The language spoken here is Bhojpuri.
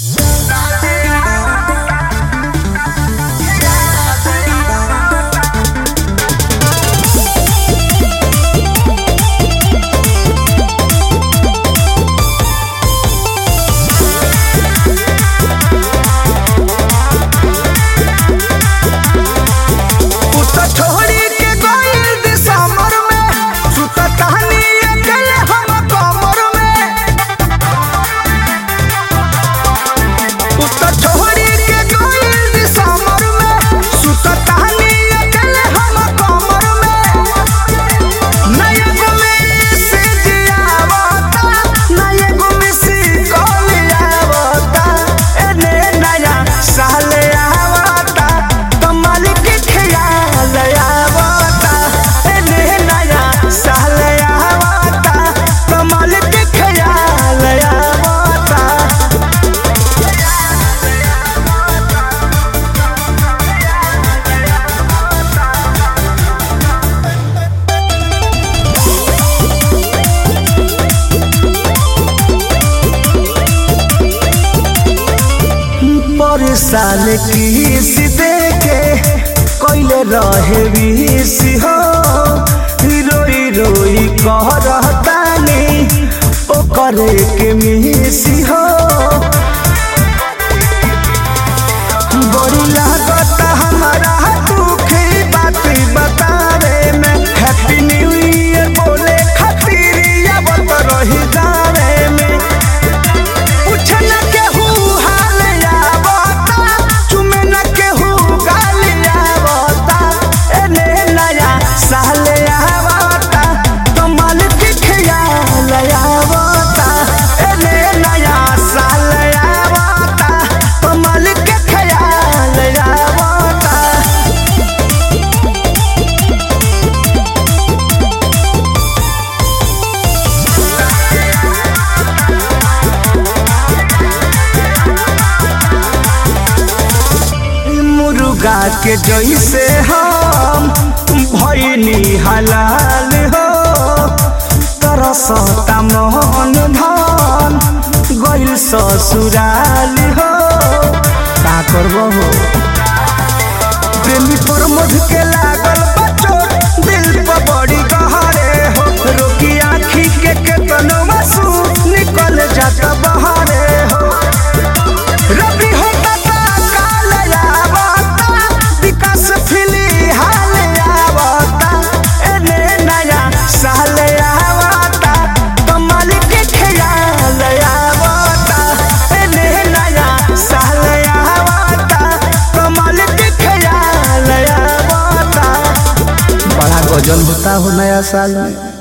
पर साल किस देके कोइले रहे विष हो रोई रोई कह रहतानी ओ करे के मिसी हो बड़ी लागत हमारा दुखी बात बतावे में हैप्पी न्यू ईयर बोले खातिर आवत रही जावे में पूछना केहू हाल आवता चुमे न केहू गाल आवता एने नया साल आवता कमाल के ख्याल आवता एने नया साल आवता कमाल के ख्याल आवता मुर्गा के जैसे हम भैनी हलाल हो तरसता मोहन धन गइल ससुराल हो का करबो हो प्रेमी पर मध के लागल बचोट दिल पर बड़ी गहरे हो रोकी आँखी के केतनो आंसू निकल जाता बहरे हो रबी होता ता काल आवता विकास फिली हाल आवता एने नया साल आवता कमाल के ख्याल आवता एने नया साल आवता कमाल के ख्याल आवता बड़ा गजल होता हो नया साल में